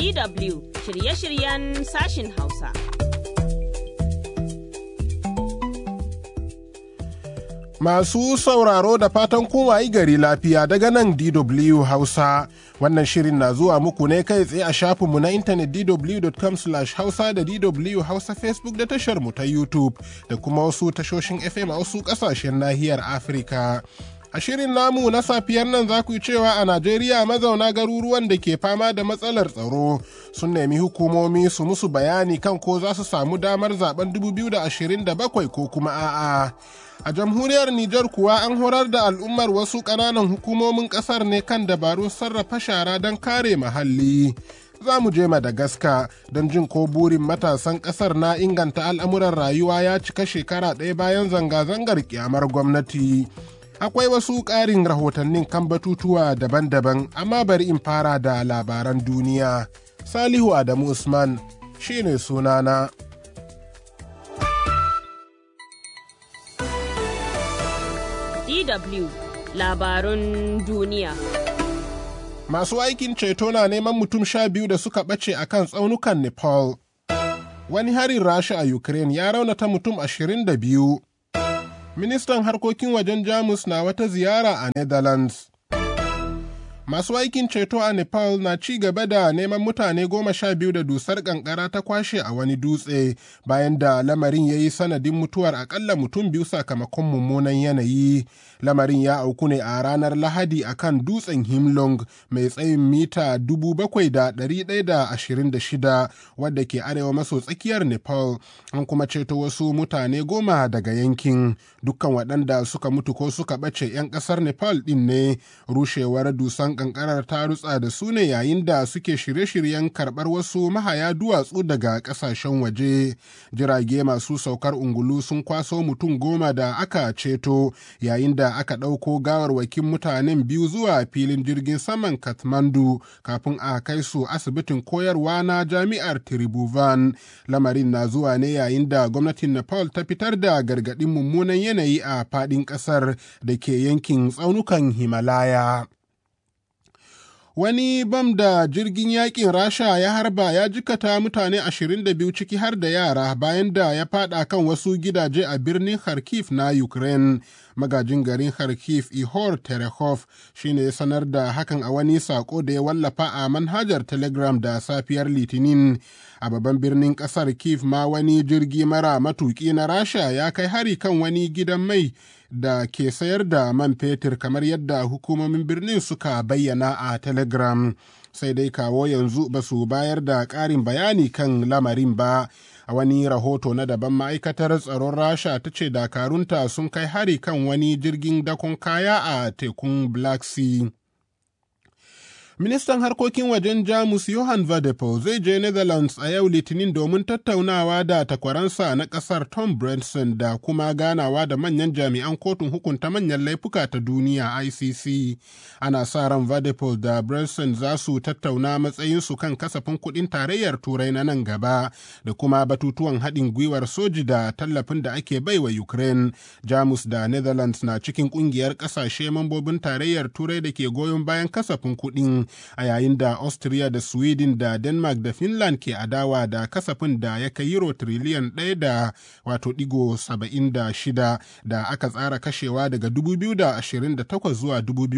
DW shirye-shiryen sashin Hausa. Masu sauraro da fatan kowayi gari lafiya daga nan DW Hausa. Wannan shirin na zuwa muku ne kai tsaye a shafinmu na intanet dw.com hausa da DW Hausa Facebook da tashar mu ta YouTube da kuma wasu tashoshin FM a wasu ƙasashen nahiyar Afirka. A shirin namu na safiyar nan za ku yi cewa a Najeriya mazauna garuruwan da ke fama da matsalar tsaro sun nemi hukumomi su musu bayani kan ko za su samu damar zaben 2027 ko kuma a'a. A jamhuriyar Nijar kuwa an horar da al'ummar wasu ƙananan hukumomin ƙasar ne kan dabarun sarrafa shara don kare muhalli. Za mu je Madagascar don jin ko burin matasan ƙasar na inganta al'amuran rayuwa ya cika shekara ɗaya bayan zanga-zangar kyamar gwamnati. akwai wasu ƙarin rahotannin kan batutuwa daban-daban amma bari in fara da labaran duniya salihu adamu usman shine sunana DW labarun duniya. masu aikin ceto na neman mutum sha biyu da suka ɓace a kan tsaunukan nepal wani harin rasha a ukraine ya raunata mutum ashirin da biyu ministan harkokin wajen jamus na wata ziyara a netherlands masu aikin ceto a nepal na ci gaba da neman mutane goma sha biyu da dusar kankara ta kwashe a wani dutse bayan da lamarin ya yi sanadin mutuwar akalla mutum biyu sakamakon mummunan yanayi lamarin ya auku ne a ranar lahadi a kan dutsen himlong mai tsayin mita 7,126 wadda ke arewa maso tsakiyar nepal an kuma ceto wasu mutane goma daga yankin dukkan waɗanda suka mutu ko suka ɓace 'yan ƙasar nepal ɗin ne rushewar dusan kankarar ta rutsa da su ne yayin da suke shirye-shiryen karɓar wasu mahaya duwatsu daga ƙasashen waje jirage masu saukar ungulu sun kwaso mutum goma da aka ceto yayin da aka ɗauko gawarwakin mutanen biyu zuwa filin jirgin saman kathmandu kafin a kai su asibitin koyarwa na jami'ar tribhuvan lamarin na zuwa ne yayin da gwamnatin nepal ta fitar da gargaɗin mummunan yanayi a faɗin ƙasar da ke yankin tsaunukan himalaya wani bam da jirgin yakin rasha ya harba ya jikata mutane 22 ciki har da yara bayan da ya fada kan wasu gidaje a birnin kharkiv na ukraine magajin garin kharkiv ihor terehov shine ya sanar da hakan a wani sako da ya wallafa a manhajar telegram da safiyar litinin a babban birnin kasar kiev ma wani jirgi mara matuki na rasha ya kai hari kan wani gidan mai da ke sayar da man fetur kamar yadda hukumomin birnin suka bayyana a telegram sai dai kawo yanzu ba su bayar da ƙarin bayani kan lamarin ba a wani rahoto na daban ma'aikatar tsaron rasha ta ce dakarunta sun kai hari kan wani jirgin dakon kaya a tekun black sea Ministan harkokin wajen Jamus Johan Vadepol zai je Netherlands a yau Litinin domin tattaunawa da takwaransa na ƙasar Tom Brandson da kuma ganawa da manyan jami'an kotun hukunta manyan laifuka ta duniya ICC. Ana sa ran Vadepol da Brandson za su tattauna matsayinsu kan kasafin kuɗin tarayyar Turai na nan gaba da kuma batutuwan haɗin gwiwar soji da tallafin da ake baiwa Ukraine. Jamus da Netherlands na cikin ƙungiyar ƙasashe mambobin tarayyar Turai da ke goyon bayan kasafin kuɗin a yayin da Austria da Sweden da Denmark da Finland ke adawa da kasafin da ya kai euro triliyan ɗaya da wato digo saba'in da shida da aka tsara kashewa daga 2028 zuwa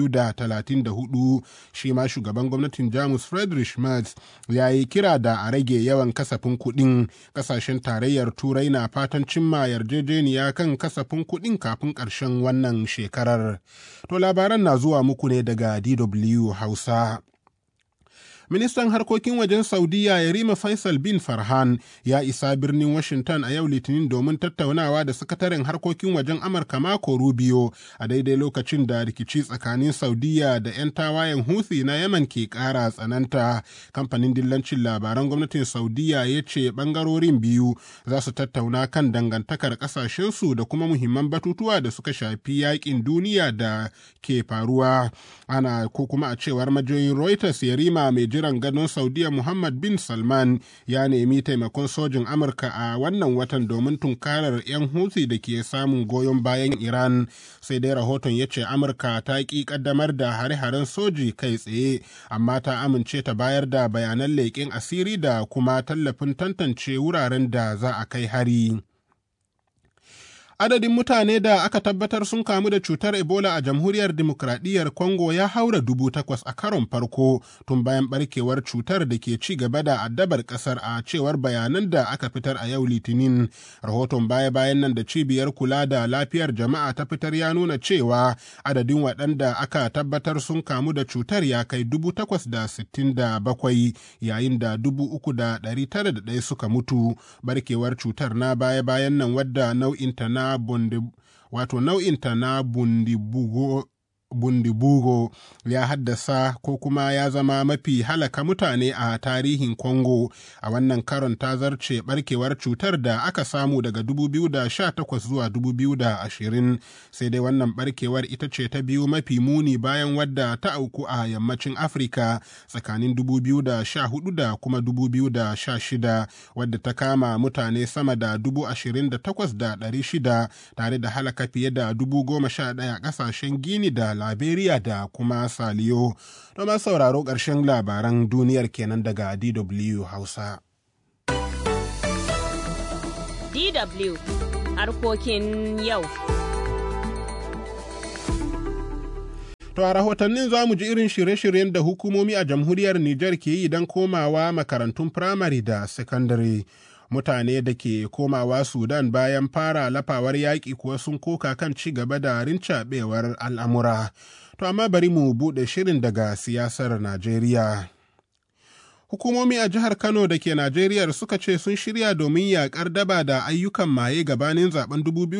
2034 shi ma shugaban gwamnatin Jamus Friedrich Merz ya yi kira da a rage yawan kasafin kuɗin ƙasashen tarayyar turai na fatan cimma yarjejeniya kan kasafin kuɗin kafin ƙarshen wannan shekarar. To labaran na zuwa muku ne daga DW Hausa. Ministan harkokin wajen Saudiya Yarima Faisal bin Farhan ya isa birnin Washington a yau Litinin domin tattaunawa da sakataren harkokin wajen Amurka Mako Rubio a daidai lokacin da rikici tsakanin Saudiya da 'yan tawayen Houthi na Yaman ke ƙara tsananta. Kamfanin dillancin labaran gwamnatin Saudiya ya ce ɓangarorin biyu za su tattauna kan dangantakar ƙasashensu da kuma muhimman batutuwa da suka shafi yaƙin duniya da ke faruwa. Ana ko kuma a cewar majiyoyin Reuters Yarima mai jiran gadon Saudiya Muhammad bin Salman ya nemi taimakon sojin Amurka a wannan watan domin tunkarar 'yan Houthi da ke samun goyon bayan Iran. Sai dai rahoton ya ce Amurka ta ƙi ƙaddamar da hare-haren soji kai tsaye, amma ta amince ta bayar da bayanan leƙen asiri da kuma tallafin tantance wuraren da za a kai hari. Adadin mutane da aka tabbatar sun kamu da cutar Ebola a jamhuriyar demokradiyyar Congo ya haura dubu takwas a karon farko tun bayan barkewar cutar da ke ci gaba da addabar kasar a cewar bayanan da aka fitar a yau litinin. Rahoton baya-bayan nan da cibiyar kula da lafiyar jama'a ta fitar ya nuna cewa adadin waɗanda aka tabbatar sun kamu da cutar ya kai dubu takwas da sittin da bakwai yayin da dubu uku da ɗari tara da ɗaya suka mutu. Barkewar cutar na baya-bayan nan wadda nau'inta na bundi, wato nau'inta na bundibugo bundibugo ya haddasa ko kuma ya zama mafi halaka mutane a tarihin Congo a wannan karon ta zarce barkewar cutar da aka samu daga 2018 zuwa 2020 sai dai wannan barkewar ita ce ta biyu mafi muni bayan wadda ta auku a yammacin Afirka tsakanin 2014 da kuma 2016 wadda ta kama mutane sama da 28,600 tare da halaka fiye da 11,000 ƙasashen Gini da Liberia da kuma Saliyo. Domin sauraro ƙarshen labaran duniyar kenan daga DW Hausa. DW harkokin yau. To a rahotannin za mu ji irin shirye-shiryen da hukumomi a jamhuriyar Nijar ke yi don komawa makarantun firamare da sakandare. mutane da ke komawa Sudan bayan fara lafawar yaƙi kuwa sun koka kan ci gaba da rincaɓewar al'amura. To amma bari mu buɗe shirin daga siyasar Najeriya. Hukumomi a jihar Kano da ke Najeriya suka ce sun shirya domin yaƙar daba da ayyukan maye gabanin zaben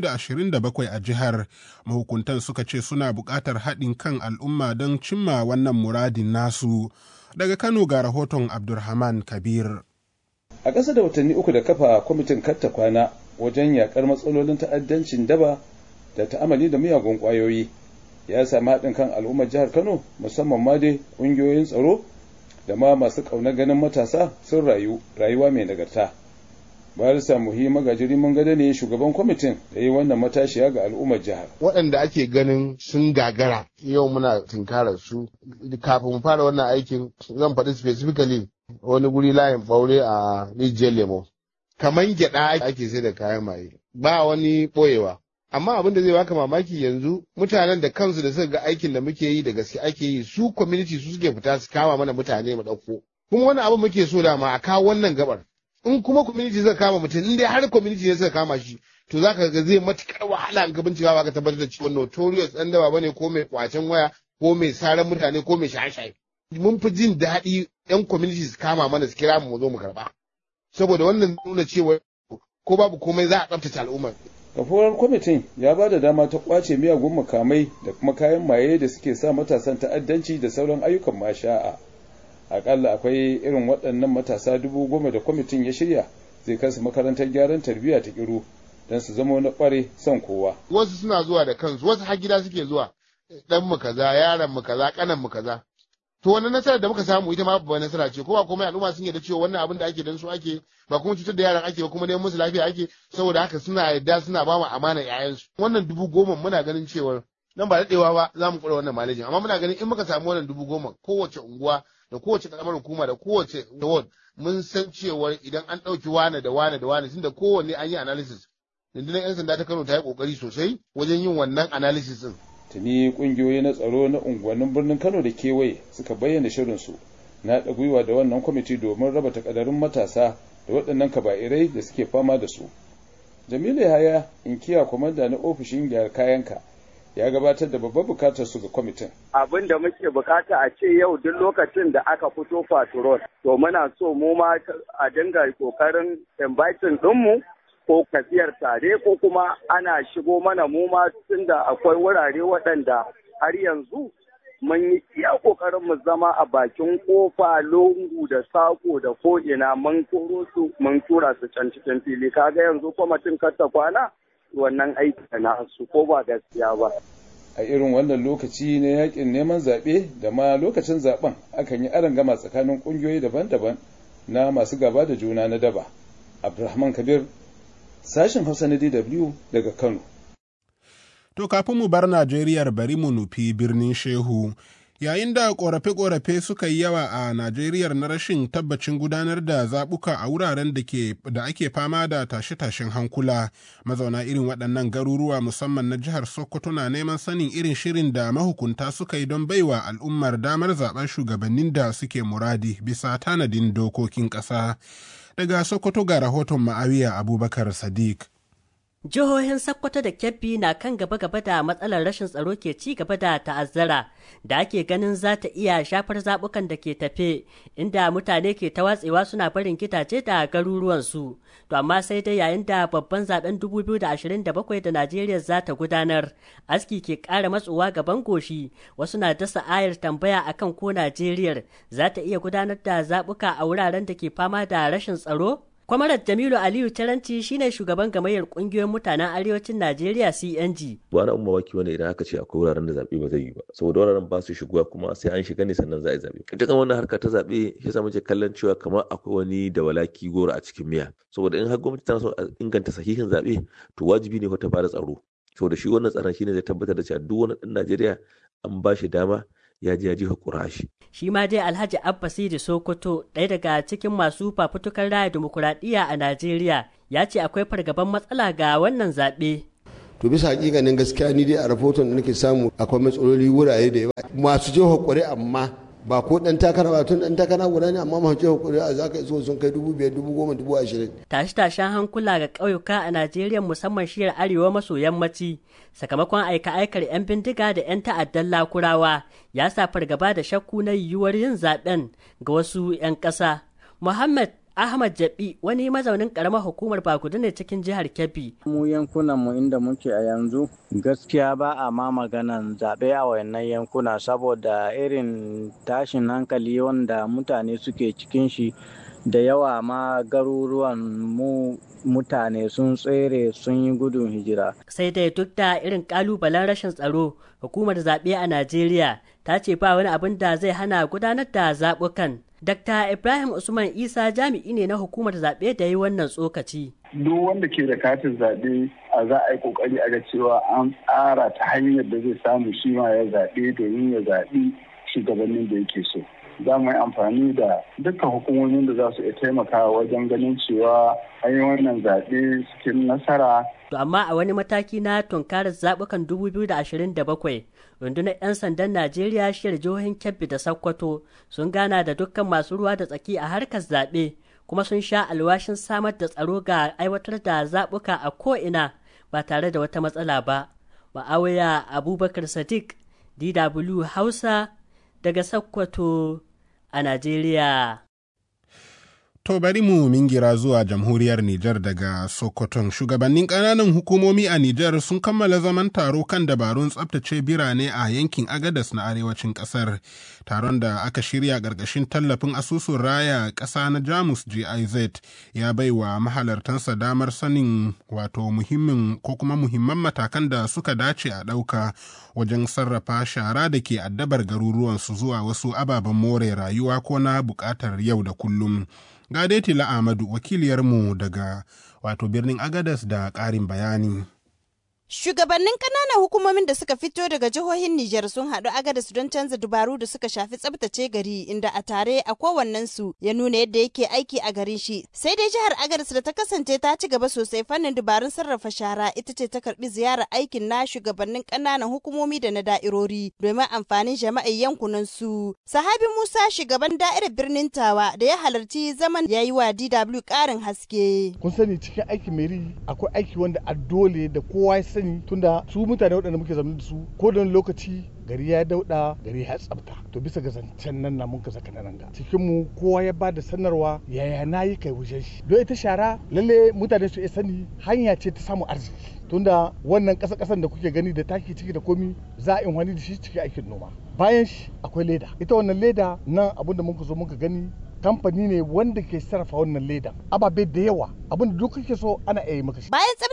2027 a jihar. Mahukuntan suka ce suna buƙatar haɗin kan al'umma don cimma wannan muradin nasu. Daga Kano ga rahoton Abdulrahman Kabir. a ƙasa da watanni uku da kafa kwamitin katta kwana wajen yakar matsalolin ta'addancin daba da ta'amali da miyagun ƙwayoyi ya sami haɗin kan al'ummar jihar kano musamman ma dai ƙungiyoyin tsaro da ma masu ƙaunar ganin matasa sun rayu rayuwa mai nagarta barisa muhi magajiri mun gada ne shugaban kwamitin da yi wannan matashiya ga al'ummar jihar waɗanda ake ganin sun gagara yau muna tunkarar su kafin mu fara wannan aikin zan faɗi specifically wani guri layin ɓaure a rijiyar lemo kamar gyaɗa ake sai da kayan maye ba wani ɓoyewa amma abin da zai baka mamaki yanzu mutanen da kansu da suka ga aikin da muke yi da gaske ake yi su community su suke fita su kama mana mutane mu ɗauko kuma wani abu muke so da ma a kawo wannan gabar in kuma community suka kama mutum in dai har community ne suka kama shi to za ka ga zai matukar wahala ga bincika ba ka tabbatar da cewa notorious ɗan daba bane ko mai kwacen waya ko mai saran mutane ko mai shaye-shaye mun fi jin daɗi yan community su kama mana su kira mu mu zo mu karɓa saboda wannan nuna cewa ko babu komai za a tsaftace al'ummar kafuwar kwamitin ya ba da dama ta kwace miyagun makamai da kuma kayan maye da suke sa matasan ta'addanci da sauran ayyukan masha'a akalla akwai irin waɗannan matasa dubu goma da kwamitin ya shirya zai kansu makarantar gyaran tarbiyya ta kiru don su zama na ƙware son kowa wasu suna zuwa da kansu wasu har gida suke zuwa dan mu kaza yaron mu kaza kanan mu kaza to wannan nasarar da muka samu ita ma babbar nasara ce ko ba komai al'umma sun yarda cewa wannan abin da ake dan su ake ba kuma cutar da yaran ake ba kuma neman musu lafiya ake saboda haka suna yarda suna ba mu amana ƴaƴansu wannan dubu goma muna ganin cewa nan ba daɗewa ba za mu kura wannan malejin amma muna ganin in muka samu wannan dubu goma kowace unguwa da kowace ƙaramar hukuma da kowace ward mun san cewa idan an ɗauki wane da wane da wane tunda kowanne an yi analysis rundunar 'yan sanda ta kano ta yi ƙoƙari sosai wajen yin wannan analysis din tuni kungiyoyi na tsaro na unguwannin birnin kano da kewaye suka bayyana shirinsu na haɗa gwiwa da wannan kwamiti domin raba takadarin matasa da waɗannan kaba'irai da suke fama da su jamilu haya inkiya kwamanda na ofishin gyara kayanka ya gabatar da babbar bukatar su ga kwamitin. Abin da muke bukata a ce yau duk lokacin da aka fito patrol to muna so mu ma a dinga kokarin inviting ɗinmu ko tafiyar tare ko kuma ana shigo mana mu ma tunda akwai wurare waɗanda har yanzu mun yi iya kokarin mu zama a bakin kofa lungu da sako da ko'ina mun koro su mun tura su can cikin fili kaga yanzu kwamitin kasta kwana wannan aiki na su ko ba gaskiya ba. a irin wannan lokaci na yakin neman zaɓe da ma lokacin zaɓen akan yi gama tsakanin ƙungiyoyi daban-daban na masu gaba da juna na daba abdulrahman kabir sashen hausa na dw daga kano To kafin mu bar Najeriyar bari mu nufi birnin Shehu. Yayin da ƙorafe-ƙorafe suka yi yawa a Najeriyar na rashin tabbacin gudanar da zaɓuka a wuraren da ake fama da tashe-tashen hankula, mazauna irin waɗannan garuruwa musamman na jihar Sokoto na neman sanin irin shirin da mahukunta suka yi don baiwa al'ummar damar zaɓen shugabannin da suke muradi bisa tanadin dokokin ƙasa. Daga Sokoto ga rahoton Ma'awiya Abubakar Sadiq. Jihohin Sokoto da Kebbi na kan gaba-gaba da matsalar rashin tsaro ke ci gaba da ta'azzara da ake ganin za ta iya shafar zaɓukan da ke tafe inda mutane ke ta watsewa suna barin gidaje da garuruwansu. To amma sai dai yayin da babban zaben 2027 da Najeriya za ta gudanar, aski ke ƙara matsowa gaban goshi wasu na dasa ayar tambaya akan ko Najeriya za ta iya gudanar da zaɓuka a wuraren da ke fama da rashin tsaro? Kwamarar Jamilu Aliyu Taranci shine shugaban gamayyar kungiyoyin mutanen arewacin Najeriya CNG. Ba na umma waki wani idan aka ce akwai wuraren da zaɓe ba zai yi ba. Saboda wuraren ba su shigowa kuma sai an shiga ne sannan za a yi zaɓe. Dukkan wannan harka ta zaɓe shi yasa muke kallon cewa kamar akwai wani da walaki goro a cikin miya. Saboda in har gwamnati tana so a inganta sahihin zaɓe to wajibi ne ta bada tsaro. Saboda shi wannan tsaron shine zai tabbatar da cewa duk wani ɗan Najeriya an ba shi dama ya ji ya ji hakura shi. Shi ma dai Alhaji Abba Sidi Sokoto ɗaya daga cikin masu fafutukar raya dimokuraɗiyya a Najeriya ya ce akwai fargaban matsala ga wannan zaɓe. To bisa hakikanin gaskiya ni dai a rahoton da nake samu akwai matsaloli wurare da yawa masu je hakuri amma ba ko dan takara ba tun dan takara guda ne amma masu je hakuri a zaka iso sun kai dubu biyar dubu goma dubu ashirin. Tashe-tashen hankula ga ƙauyuka a Najeriya musamman shiyar arewa maso yammaci sakamakon aika-aikar 'yan bindiga da 'yan ta'addan lakurawa ya sa fargaba da shakku na yiwuwar yin zaben ga wasu 'yan ƙasa. Muhammad Ahmad Jabi wani mazaunin karamar hukumar Bakudu ne cikin jihar Kebbi. Mu yankunan mu inda muke a yanzu gaskiya ba a ma maganan zaɓe a wayannan yankuna saboda irin tashin hankali wanda mutane suke cikin shi da yawa ma garuruwan mu mutane sun tsere sun yi gudun hijira. Sai dai duk da irin kalubalen rashin tsaro, hukumar zaɓe a Najeriya ta ce ba wani abin da zai hana gudanar da zaɓukan. Dr. Ibrahim Usman Isa jami'i ne na hukumar zaɓe da yi wannan tsokaci. Duk wanda ke da katin zaɓe a za a yi ƙoƙari a ga cewa an tsara ta hanyar da zai samu shi ma ya zaɓe domin ya zaɓi shugabannin da yake so. Za mu yi amfani da dukkan hukumomin da za su iya taimakawa wajen ganin cewa an yi wannan zaɓe cikin nasara. To amma a wani mataki na tunkarar zaɓukan 2027 rundunar 'yan sandan Najeriya shiyar jihohin Kebbi da Sokoto sun gana da dukkan masu ruwa da tsaki a harkar zaɓe kuma sun sha alwashin samar da tsaro ga aiwatar da zaɓuka a ko'ina ba tare da wata matsala ba. Ma'awaya Abubakar Sadiq, DW Hausa daga Sokoto a Najeriya. To bari mu mingira zuwa jamhuriyar Nijar daga Sokoton. Shugabannin ƙananan hukumomi a Nijar sun kammala zaman taro kan dabarun tsabtace birane a yankin Agadas na arewacin ƙasar. Taron da aka shirya ƙarƙashin tallafin asusun raya ƙasa na Jamus GIZ ya bai wa mahalartansa damar sanin wato muhimmin ko kuma muhimman matakan da suka dace a ɗauka wajen sarrafa shara da ke addabar garuruwansu zuwa wasu ababen more rayuwa ko na buƙatar yau da kullum. Gadetila Ahmadu wakiliyarmu daga wato birnin Agadas da ƙarin bayani. Shugabannin ƙananan hukumomin da suka fito daga jihohin Nijar sun haɗu agadas don canza dubaru da suka shafi tsabtace gari inda a tare a kowannensu ya nuna yadda yake aiki a garin shi. Sai dai jihar Agadas da ta kasance ta ci gaba sosai fannin dubarun sarrafa shara ita ce ta karɓi ziyarar aikin na shugabannin ƙananan hukumomi da na da'irori domin amfanin jama'ai yankunan su. Sahabi Musa shugaban da'irar birnin Tawa da ya halarci zaman ya yi wa DW ƙarin haske. Kun sani cikin aikin meri akwai aiki wanda a dole da kowa ya sani tunda su mutane waɗanda muke zama da su ko da lokaci gari ya dauɗa gari ya tsafta to bisa ga zancen nan na muka saka nan ga cikin mu kowa ya ba da sanarwa yaya na yi kai wujen shi don ita shara lalle mutane su iya sani hanya ce ta samun arziki tunda wannan ƙasa ƙasan da kuke gani da taki ciki da komi za a wani da shi cikin aikin noma bayan shi akwai leda ita wannan leda nan abin da muka zo muka gani kamfani ne wanda ke sarrafa wannan leda ababe da yawa abin da duk kake so ana iya maka shi bayan tsabtace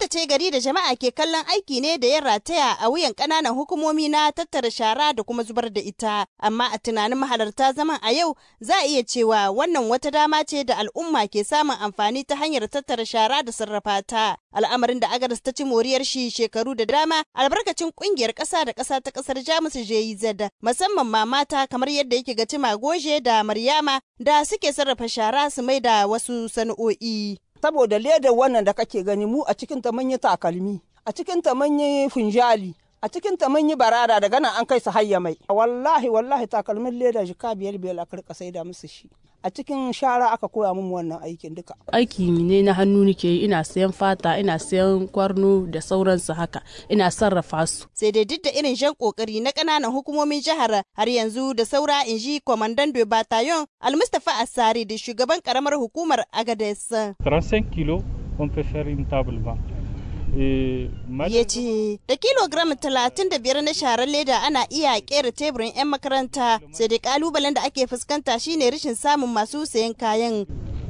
tsabtace gari da jama'a ke kallon aiki ne da ya rataya a wuyan ƙananan hukumomi na tattara shara da kuma zubar da ita. Amma a tunanin mahalarta zaman a yau za a iya cewa wannan wata dama ce da al'umma ke samun amfani ta hanyar tattara shara da sarrafa ta. Al'amarin da Agadas ta ci moriyar shi shekaru da dama albarkacin ƙungiyar ƙasa da ƙasa ta ƙasar Jamus JZ musamman ma mata kamar yadda yake ga Tima Goje da Maryama da suke sarrafa shara su mai da wasu sana'o'i. saboda ledar wannan da kake gani mu a cikin ta mun yi takalmi a cikin ta mun yi funjali a cikin ta mun yi barada daga nan an kai su hayya mai wallahi wallahi takalmin leda jika biyar biyar aka rika saida musu shi a cikin shara aka koya mun wannan aikin duka aiki ne na hannu nake yi ina sayan fata ina sayan kwarno da sauransu haka ina sarrafa su sai dai duk da irin jan kokari na ƙananan hukumomin jihar har yanzu da saura in ji kwamandan de bataillon almustafa asari da shugaban karamar hukumar agades 35 kilos on peut faire une table banc ya ce da kilogram 35 na sharar leda ana iya kera teburin 'yan makaranta sai dai kalubalen da ake fuskanta shine rashin samun masu sayan kayan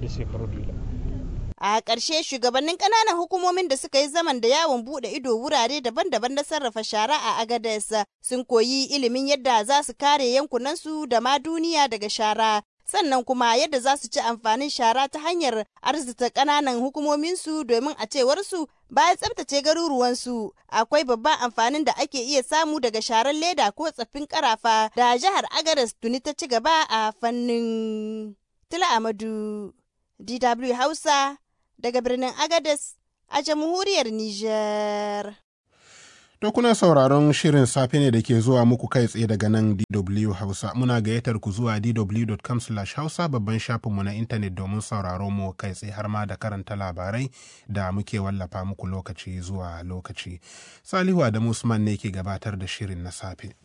a ƙarshe shugabannin ƙananan hukumomin da suka yi zaman da yawon buɗe ido wurare daban-daban na sarrafa shara a agadas sun koyi ilimin yadda za su kare yankunansu da ma duniya daga shara sannan kuma yadda za su ci amfanin shara ta hanyar arzita ƙananan hukumominsu domin a cewarsu bayan tsabtace garuruwansu akwai babban amfanin da ake iya samu daga sharar leda ko tsaffin karafa da jihar agadas tuni ta ci gaba a fannin tila amadu dw hausa daga birnin agadas a jamhuriyar niger To kuna sauraron shirin safe ne da ke zuwa muku kai tsaye daga nan DW Hausa. Muna gayyatar ku zuwa dw.com hausa babban shafinmu na intanet domin sauraron mu kai tsaye har ma da karanta labarai da muke wallafa muku lokaci zuwa lokaci. Salihu Adamu Usman ne ke gabatar da shirin na safe.